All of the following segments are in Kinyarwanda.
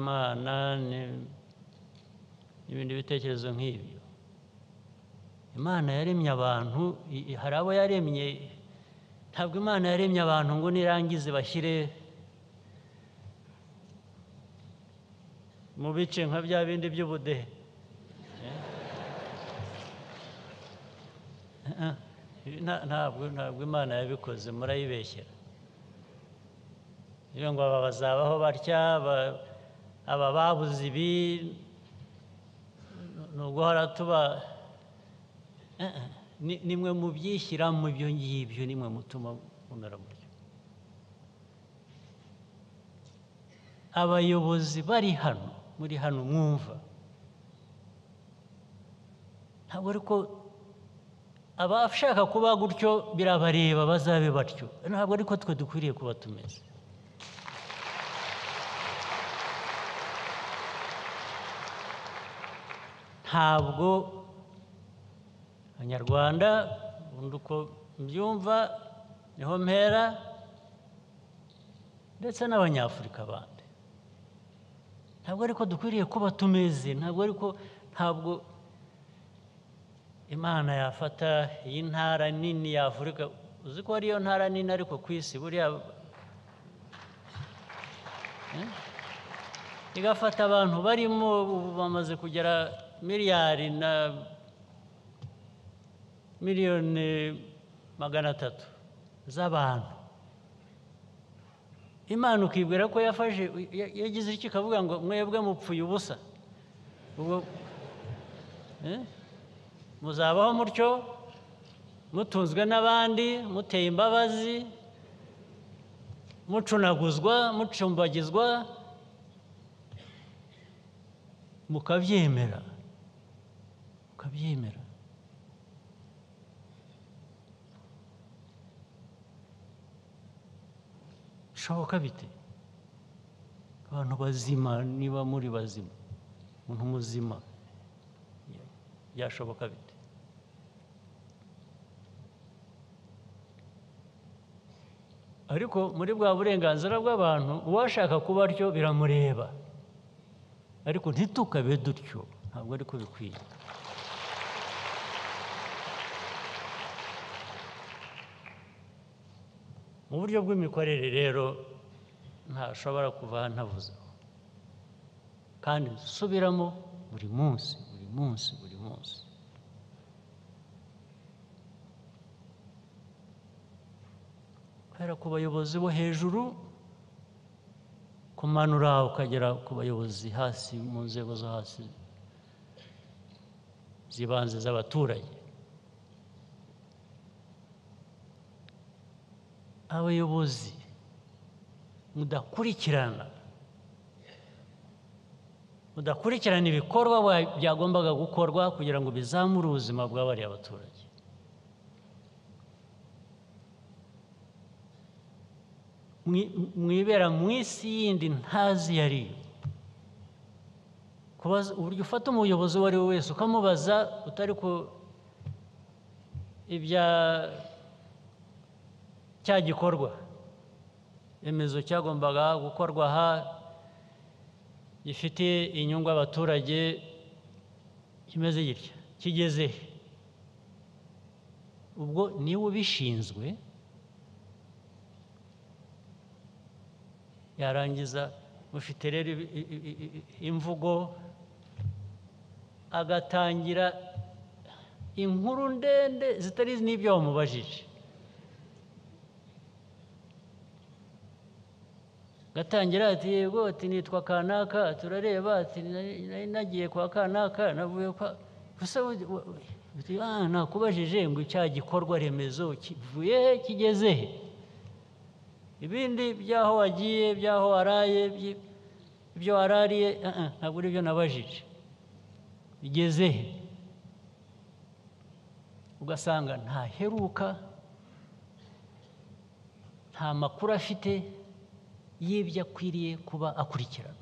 imana ni- n'ibindi bitekerezo nk'ibyo imana yaremye abantu i- i- hari abo yaremye ntabwo imana yaremye abantu ngo nirangize bashyire mu bice nka bya bindi by'ubudehe Eh, eh, nta- ntabwo ntabwo imana yabikoze murayibeshyera iyo ngo aba bazabaho batya aba- aba babuze ibi ni uguhora tuba Eh, eh, ni- nimwe mubyishyira mu ibyo ngibyo nimwe mutuma mumera mutyo abayobozi bari hano muri hano mwumva ntabwo ariko abashaka kuba gutyo birabareba bazabe batyo ntabwo ariko twe dukwiriye kuba tumeze ntabwo abanyarwanda ubundi uko mbyumva niho mpera ndetse n'abanyafurika bandi ntabwo ariko dukwiriye kuba tumeze ntabwo ariko ntabwo imana yafata iyi ntara nini ya afurika uzi ko ariyo ntara nini ariko ku isi buriya igafata abantu barimo ubu bamaze kugera miliyari na miliyoni magana atatu z'abantu imana ukibwira ko yafashe ya- yagize icyo ikavuga ngo mwebwe mupfuye ubusa ubwo eh? muzabaho mutyo mutunzwe n'abandi muteye imbabazi mucunaguzwa mucumbagizwa mukabyemera mukabyemera bishoboka bite abantu bazima niba muri bazima umuntu muzima byashoboka bite ariko muri bwa burenganzira bw'abantu uwashaka kuba atyo biramureba ariko ntitukabe dutyo ntabwo ariko bikwiye mu buryo bw'imikorere rero ntashobora kuva ntavuzeho kandi nsubiramo buri munsi buri munsi buri munsi kubera ku bayobozi bo hejuru kumanura ukagera ku bayobozi hasi mu nzego zo hasi z'ibanze z'abaturage abayobozi mudakurikirana mudakurikirana ibikorwa wa- byagombaga gukorwa kugira ngo bizamure ubuzima bw'abariya abaturage Mwi- mwibera mu isi yindi ntazi iyo ari yo kubaza uburyo ufata umuyobozi uwo ari we wese ukamubaza utari ku ibya cya gikorwa remezo cyagombaga gukorwa aha gifite inyungu abaturage kimeze gitya kigeze he ubwo niwe ubishinzwe yarangiza mufite rero ibi- i- i- i- i- imvugo agatangira inkuru ndende zitari n'ibyo wamubajije gatangira ati yego ati nitwa kanaka turareba ati "Nari- nari nagiye kwa kanaka navuye kwa gusa u- u- uti, "Ah, nakubajije ngo icya gikorwa remezo kivuye he kigeze he ibindi by'aho wagiye by'aho waraye iby- ibyo warariye ah, ah, ntabwo ari byo nabajije bigeze he ugasanga ntaheruka nta makuru afite y'ibyo akwiriye kuba akurikirana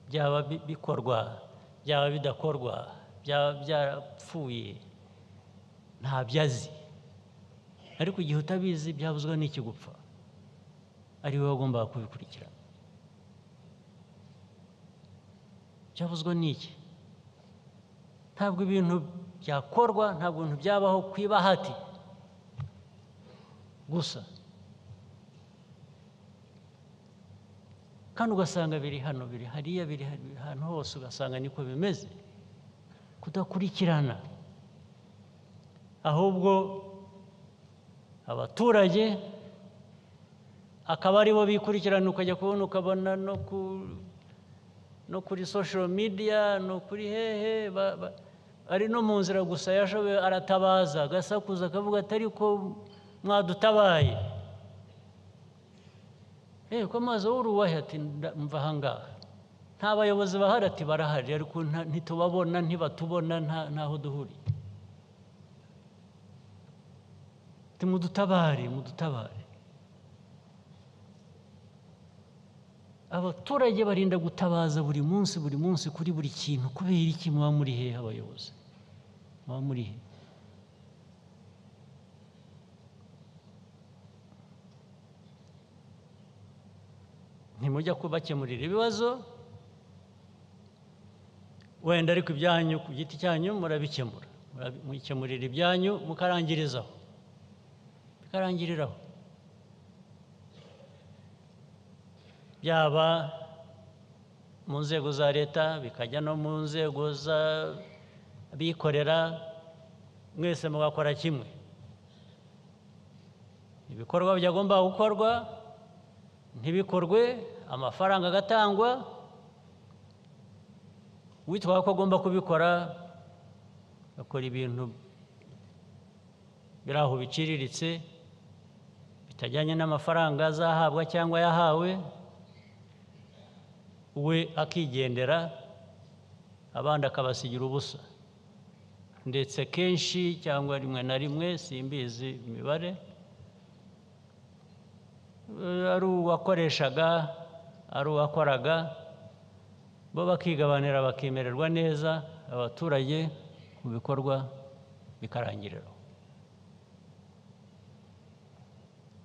byaba bi- bikorwa byaba bidakorwa byaba byarapfuye ntabyo azi ariko igihe utabizi byabuzwa n'ikigupfa ari wowe wagombaga kubikurikirana byabuzwa n'iki ntabwo ibintu byakorwa ntabwo ibintu byabaho ku ibahati gusa kandi ugasanga biri hano biri hariya biri ahantu hose ugasanga niko bimeze kudakurikirana ahubwo abaturage akaba aribo bikurikirana ukajya kubona ukabona no ku no kuri social media no kuri hehe ba- ba- ari no mu nzira gusa yashoboye aratabaza agasakuza akavuga atari ko mwadutabaye eh ko amazi w'uruwahe ati "Nda- mva aha ngaha nta bayobozi bahari ati barahari ariko nta- ntitubabona ntibatubona nta- ntaho duhuriye ati mudutabare mudutabare abaturage barinda gutabaza buri munsi buri munsi kuri buri kintu kubera iki muba muri hehe abayobozi muba muri he ntimujya kubakemurira ibibazo wenda ariko ibyanyu ku giti cyanyu murabikemura Murabi- mukemurira ibyanyu mukarangirizaho bikarangiriraho byaba mu nzego za leta bikajya no mu nzego z'abikorera mwese mugakora kimwe ibikorwa byagomba gukorwa ntibikorwe amafaranga agatangwa witwaye ko agomba kubikora akora ibintu biri aho biciriritse bitajyanye n'amafaranga azahabwa cyangwa yahawe we akigendera abandi akabasigira ubusa ndetse kenshi cyangwa rimwe na rimwe simbizi imibare eh, ari uwakoreshaga ari uwakoraga bo bakigabanira bakemererwa neza abaturage mu bikorwa bikarangiriraho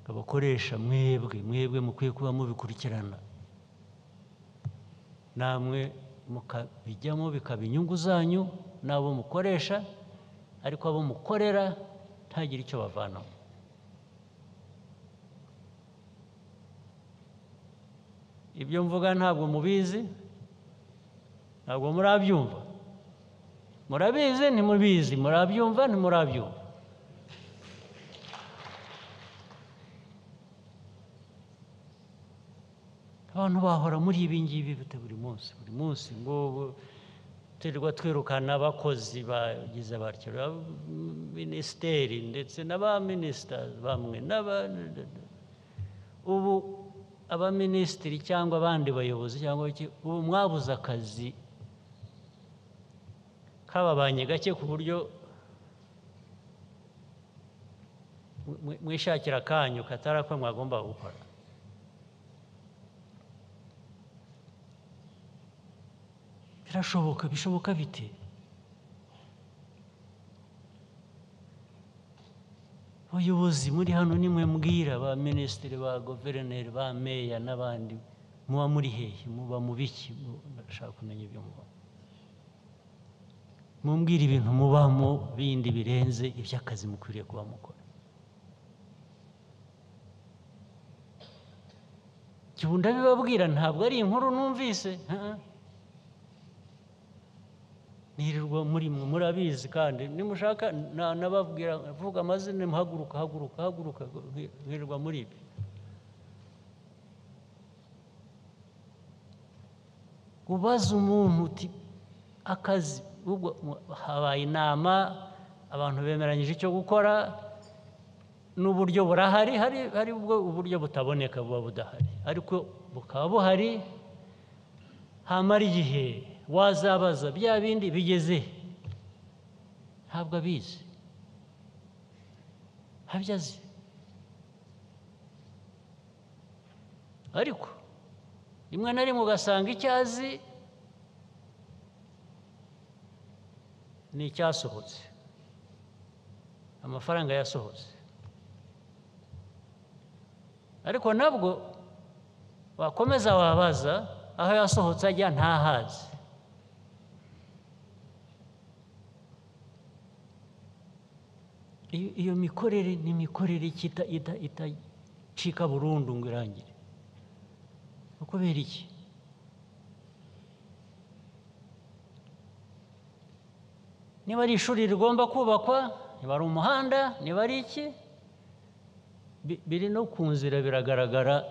abakoresha mwebwe mwebwe mukwiye kuba mubikurikirana namwe mukabijyamo bikaba inyungu zanyu n'abo mukoresha ariko abo mukorera ntagire icyo bavanamo ibyo mvuga ntabwo mubizi ntabwo murabyumva murabizi ntimubizi murabyumva ntimurabyumva abantu bahora muri ibi ngibi bite buri munsi buri munsi ngo turirwa twirukana abakozi bagize abatyo minisiteri ndetse n'aba minisita bamwe n'aba ubu abaminisitiri cyangwa abandi bayobozi cyangwa iki ubu mwabuze akazi kababanye gake ku buryo mwi- mwishakira akanyu katari ako mwagomba gukora birashoboka bishoboka bite abayobozi muri hano nimwe mbwira ba minisitiri ba guverineri ba meya n'abandi muba muri hehe muba mu biki Mu- ndashaka kumenya ibyo muba mumbwira ibintu mubamo bindi birenze iby'akazi mukwiriye kuba mukora igihe ndabibabwira ntabwo ari inkuru numvise ah. nirirwa muri mwe murabizi kandi nimushaka na- nababwira vuga amazina muhaguruka haguruka haguruka nirirwa muri ibi ubaza umuntu uti akazi ubwo mu- habaye inama abantu bemeranyije icyo gukora n'uburyo burahari hari hari ubwo uburyo butaboneka buba budahari ariko bukaba buhari hamara igihe wazabaza bya bindi bigeze he? ntabwo abizi ntabyo azi ariko rimwe na rimwe ugasanga icyo azi ni icyasohotse amafaranga yasohotse ariko nabwo wakomeza wabaza aho yasohotse ajya ntahazi iyo iyo mikorere ni imikorere kita- ita- itacika burundu ngo irangire ni kubera iki niba ari ishuri rigomba kubakwa niba ari umuhanda niba ari iki bi- biri no ku nzira biragaragara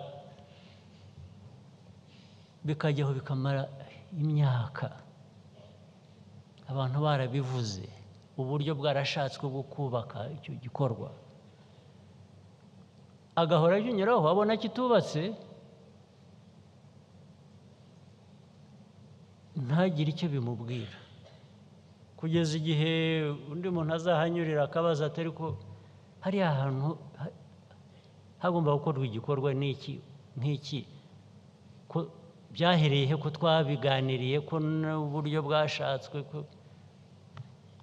bikajyaho bikamara imyaka abantu barabivuze uburyo bwarashatswe bwo kubaka icyo gikorwa agahora ajunyuraho wabona kitubatse ntagire icyo bimubwira kugeza igihe undi muntu azahanyurira akabaza atari ko hariya hantu ha- hagomba gukorwa igikorwa n'iki nk'iki ko byahereye he ko twabiganiriye ko n'uburyo bwashatswe ko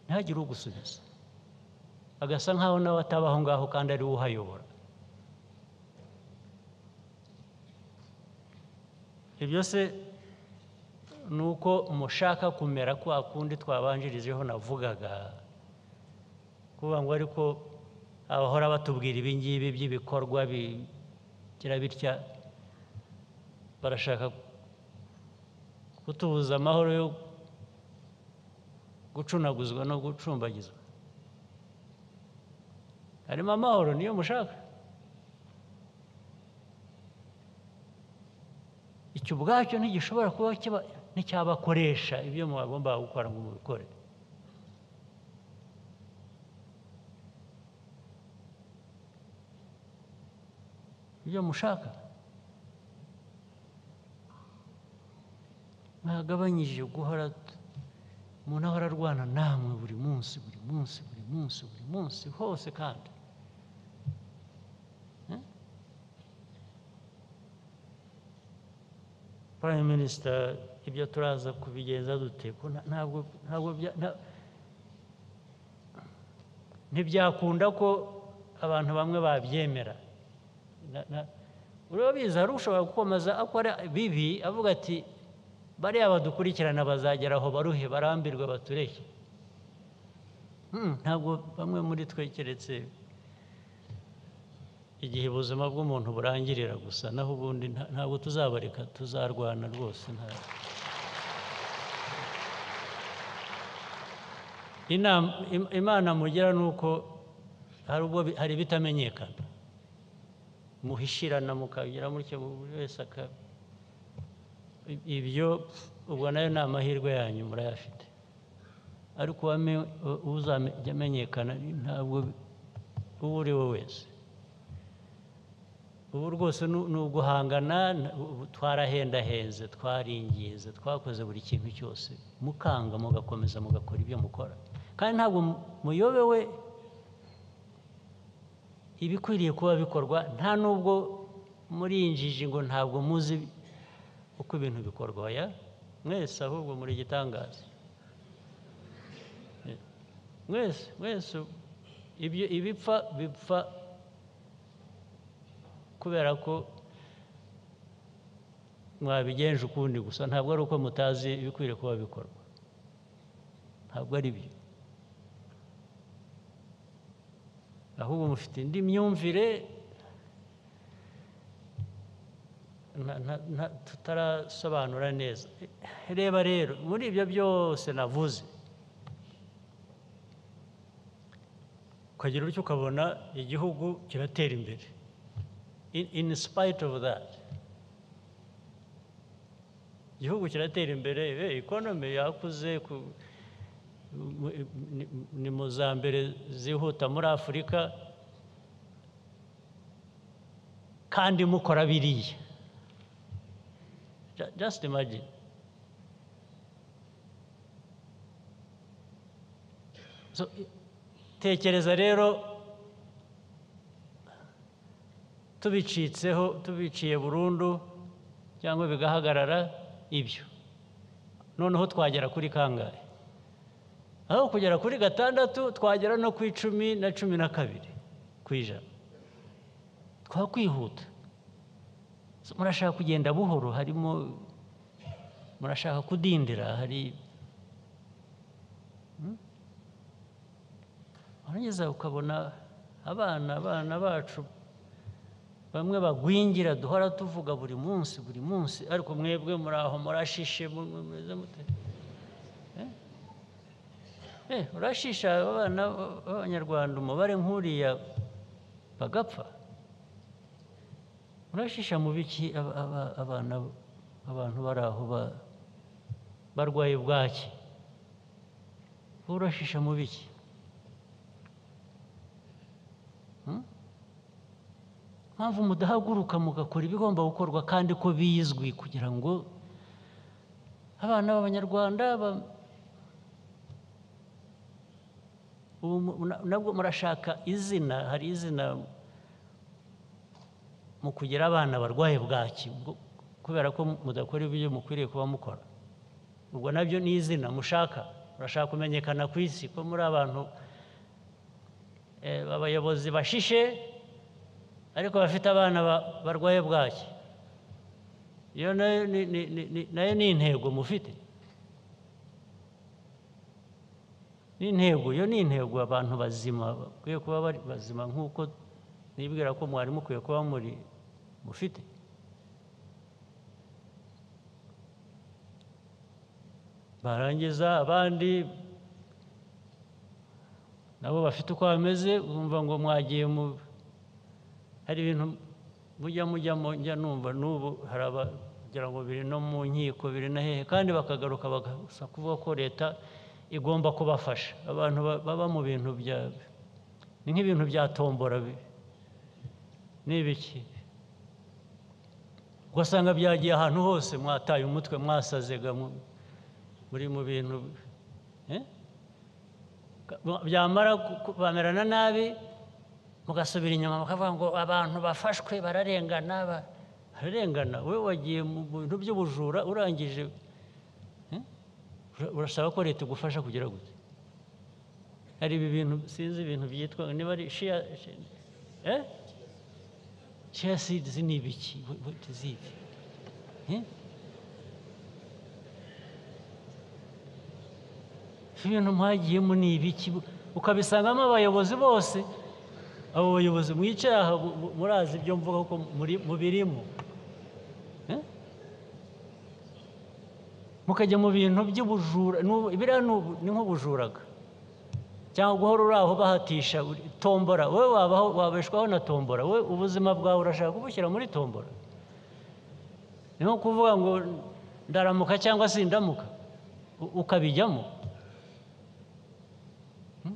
ntihagire ugusubiza agasa nkaho nawe ataba aho ngaho kandi ari we uhayobora ibyo se ni uko mushaka kumera kwa kundi twabanjirijeho navugaga kuvuga ngo ariko abahora batubwira ibi ngibi by'ibikorwa bigira bitya barashaka kutubuza amahoro yo gucunaguzwa no gucumbagizwa harimo amahoro niyo mushaka icyo ubwacyo ntigishobora kuba kiba- nticyabakoresha ibyo mwagombaga gukora ngo mubikore ibyo mushaka mwagabanyije guhora t- umuntu ahora arwana namwe buri munsi buri munsi buri munsi buri munsi hose kandi Eh? prime minister ibyo turaza kubigenza dute ko nta- ntabwo ntabwo bya- nta- ntibyakunda ko abantu bamwe babyemera Na- na- urabizi hari ushobora gukomeza akora bibi avuga ati bariya badukurikirana bazagera aho baruhe barambirwe batureke Hmm, ntabwo bamwe muri twe keretse igihe ubuzima bw'umuntu burangirira gusa naho ubundi nta- ntabwo tuzabareka tuzarwana rwose nta- Inama im- imana mugira ni uko hari ubwo bi- hari ibitamenyekana muhishirana mukagira mutyo buri wese akaba I- ibyo ubwo nayo ni amahirwe yanyu murayafite ariko uwame- u- uzajya amenyekana ntabwo uwo uri we wese ubu rwose ni ni uguhangana na- ubu twarahendahenze twaringize twakoze buri kintu cyose mukanga mugakomeza mugakora ibyo mukora kandi ntabwo mu- muyobewe ibikwiriye kuba bikorwa nta n'ubwo muri iyi njiji ngo ntabwo muzi uko ibintu bikorwa oya mwese ahubwo muri igitangaza Eh, mwese mwese ibyo ibipfa bipfa kubera ko mwabigenje ukundi gusa ntabwo ari uko mutazi ibikwiriye kuba bikorwa ntabwo ari byo ahubwo mufite indi myumvire na- na- na- tutarasobanura neza reba rero muri ibyo byose navuze ukagira utyo ukabona igihugu kiratera imbere in, in spite of that igihugu kiratera imbere eh, economy yakuze ku, mu- ni- ni mu za mbere zihuta muri afurika kandi mukora biriya Ju- just imagine so, i- tekereza rero tubicitseho tubiciye burundu cyangwa bigahagarara ibyo noneho twagera kuri kangahe aho kugera kuri gatandatu twagera no ku icumi na cumi na kabiri ku ijana twakwihuta murashaka kugenda buhoro harimo murashaka kudindira hari warangiza ukabona abana abana bacu bamwe bagwingira duhora tuvuga buri munsi buri munsi ariko mwebwe muri aho murashishe mu- mu- mumeze mute Eh, eh, urashisha abana b'abanyarwanda umubare nk'uriya bagapfa murashisha mu biki aba- aba- abana abantu bari aho ba- barwaye bwaki wowe urashisha mu biki Hmm? mpamvu mudahaguruka mugakora ibigomba gukorwa kandi ko bizwi kugira ngo abana b'abanyarwanda ba- ubu mu- na- nabwo murashaka izina hari izina mu kugira abana barwaye bwaki bwo- kubera ko mudakora ibyo mukwiriye kuba mukora ubwo nabyo ni izina mushaka murashaka kumenyekana ku isi ko muri abantu eh, abayobozi bashishe ariko bafite abana ba- barwaye bwaki iyo nayo ni- ni- ni- ni- nayo ni intego mufite ni intego iyo ni intego abantu bazima bakwiye kuba bari bazima nk'uko nibwira ko mwari mukwiye kuba muri mufite barangiza abandi nabo bafite uko bameze bumva ngo mwagiye mu hari ibintu mujya mujyamo njya numva n'ubu hari abagira ngo biri no mu nkiko biri na hehe kandi bakagaruka bagasa kuvuga ko leta igomba kubafasha abantu ba- baba mu bintu bya ni nk'ibintu bya tombora bi- ni ibiki ugasanga byagiye ahantu hose mwataye umutwe mwasazega mu- muri mu bintu eh? byamara ku- ku- bamerana nabi mugasubira inyuma mukavuga ngo abantu bafashwe bararengana ba- bararengana we wagiye mu bintu by'ubujura urangije eh? Ura- urasaba ko leta igufasha kugira gute hari ibi bintu sinzi ibintu byitwa niba ari shia eh? shia seeds ni ibiki Wh- what is it? Eh? ibintu mwagiyemo ni ibiki ukabisangamo abayobozi bose abo bayobozi mwicaye aha mu- mu- murazi ibyo mvuga ko muri mubirimo Eh? mukajya mu bintu by'ubujura n'ubu- biriya ni ubu- ni nk'ubujuraga cyangwa guhora uri aho bahatisha uri- tombora wowe wabaho wabeshwaho na tombora wowe ubuzima bwawe urashaka kubushyira muri tombora ni nko kuvuga ngo ndaramuka cyangwa sindamuka u- ukabijyamo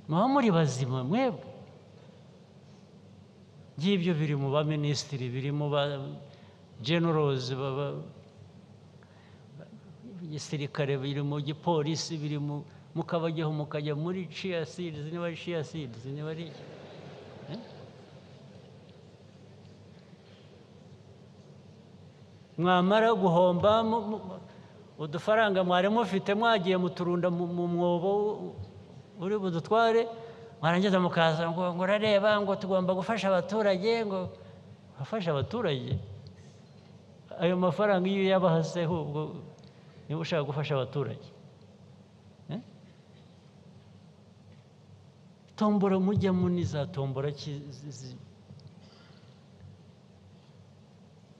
muba muri bazima mwebwe ngibyo biri mu baminisitiri biri mu ba generozi baba gisirikare biri mu gipolisi biri mu mukabajyaho mukajya muri ciya seeds niba ari ciya seeds niba ari iki Eh? mwamara guhomba mu- mu- mu- udufaranga mwari mufite mwagiye muturunda mu mu mwobo u- uri budutware mwarangiza mukaza ngo ngo urareba ngo tugomba gufasha abaturage ngo afasha abaturage ayo mafaranga iyo uyabahaseho ubwo niba ushaka gufasha abaturage Eh? tombora mujyamo ni za tombora ki- zi- zi-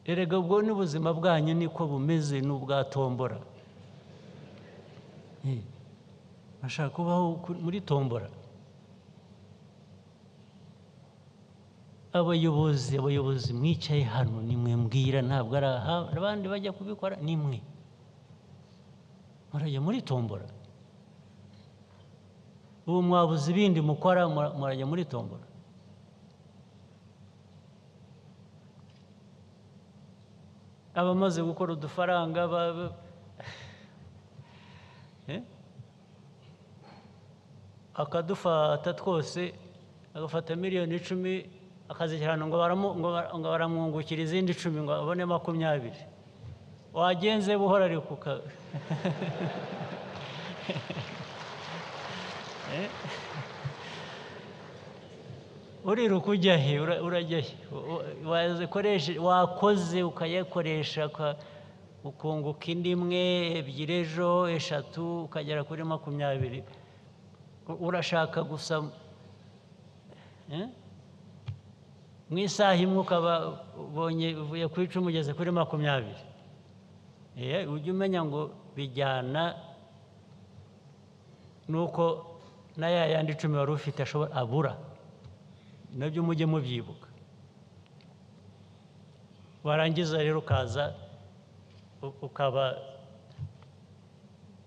erega ubwo n'ubuzima bwanyu niko bumeze n'ubwa tombora Eh, bashaka kubaho kuri- muri tombora abayobozi abayobozi mwicaye hano ni mwe mbwira ntabwo ari aha abandi bajya kubikora ni mwe murajya muri tombora ubu mwabuze ibindi mukora mura- murajya muri tombora abamaze gukora udufaranga ba- ba- Eh? akadufata twose agafata miliyoni icumi akazishyira hano ngo baramu- ngo bara- ngo baramwungukira izindi icumi ngo abone makumyabiri wagenze buhora ariko uka- Eh? uriruka ujya he Ura- urajya he U- u- wazikoreshe- wakoze ukayakoresha uka- ukunguka indi imwe ebyiri ejo eshatu ukagera kuri makumyabiri U- urashaka gusa eh? mu isaha imwe ukaba ubonye uvuye ku icumi ugeze kuri makumyabiri Eh, ujye umenya ngo bijyana nuko na ya yandi icumi wari ufite ashobora abura nabyo mujye mubyibuka warangiza rero ukaza u- ukaba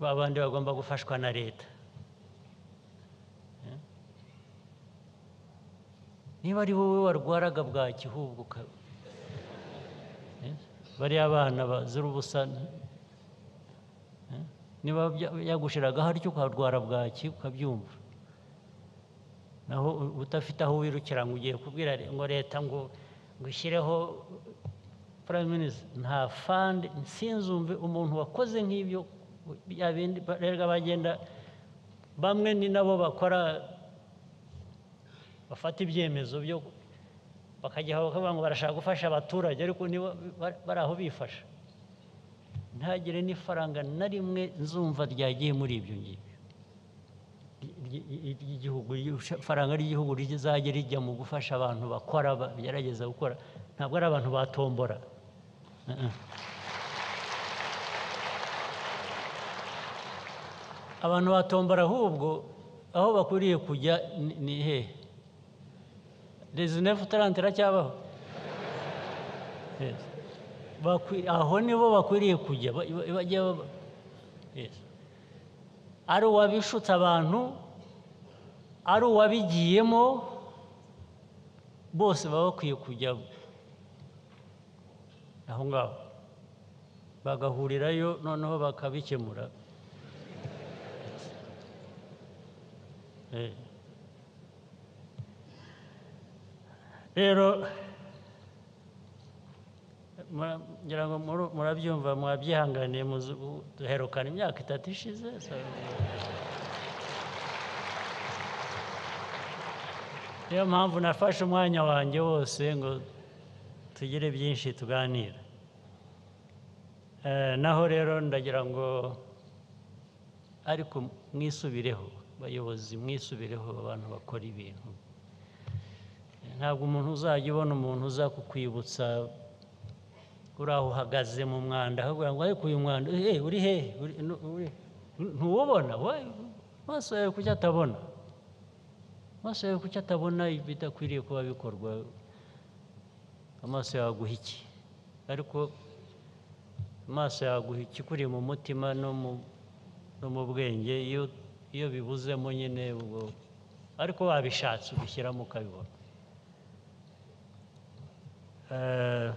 ba bandi bagomba gufashwa na leta Eh? niba ari wowe warwaraga bwaki ahubwo uka- Eh? bariya abana bazira ubusa eh? niba bya- yagushiragaho atyo ukarwara bwaki ukabyumva naho u- udafite aho wirukira ngo ugiye kubwira re- ngo leta ngo ngo ishyireho prime minister nta fund sinzumve umuntu wakoze nk'ibyo bya bindi ba- erega bagenda bamwe ni nabo bakora bafata ibyemezo byo bakajya bakavuga ngo barashaka gufasha abaturage ariko nibo ba- bari aho bifasha ntagire n'ifaranga na rimwe nzumva ryagiye muri ibyo ngibyo ry'igihugu ifaranga ry'igihugu rizajya rijya mu gufasha abantu bakora bagerageza gukora ntabwo ari abantu batombora Uh-uh. abantu batombora ahubwo aho bakwiriye kujya ni- ni hehe rezinefu tarante iracyabaho Yes. Bakwi- aho nibo bakwiriye kujya ba- ba- bajya ba- Yes. ari uwabishutse abantu ari uwabigiyemo bose baba bakwiye kujya aho ngaho bagahurirayo noneho bakabikemura Eh. rero mura- ngira ngo muru- murabyumva mwabyihanganiye muzi- u- duherukana imyaka itatu ishize so- niyo mpamvu nafashe umwanya wanjye wose ngo tugire byinshi tuganira Eh, naho rero ndagira ngo ariko mwisubireho bayobozi mwisubireho abantu bakora ibintu ntabwo umuntu uzajya ubona umuntu uza kukwibutsa uri aho uhagaze mu mwanda ahubwo ngo ariko uyu mwanda eh uri hehe Uri- nu- uri- nu- ntuwubona we- amaso yawe kuki atabona amaso yawe kuki atabona ibidakwiriye kuba bikorwa amaso yawe aguha iki ariko amaso yawe aguha iki kuri mu mutima no mu no mu bwenge iyo iyo bibuzemo nyine ubwo ariko wabishatse ubishyiramo ukabibona Eh,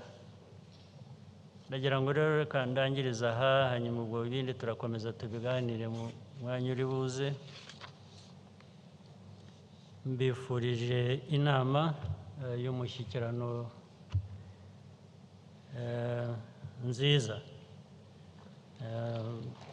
ndagira ngo rero reka ndangiriza aha hanyuma ubwo ibindi turakomeza tubiganire mu mwanya uri buze mbifurije inama eh, y'umushyikirano eh, nziza Eh,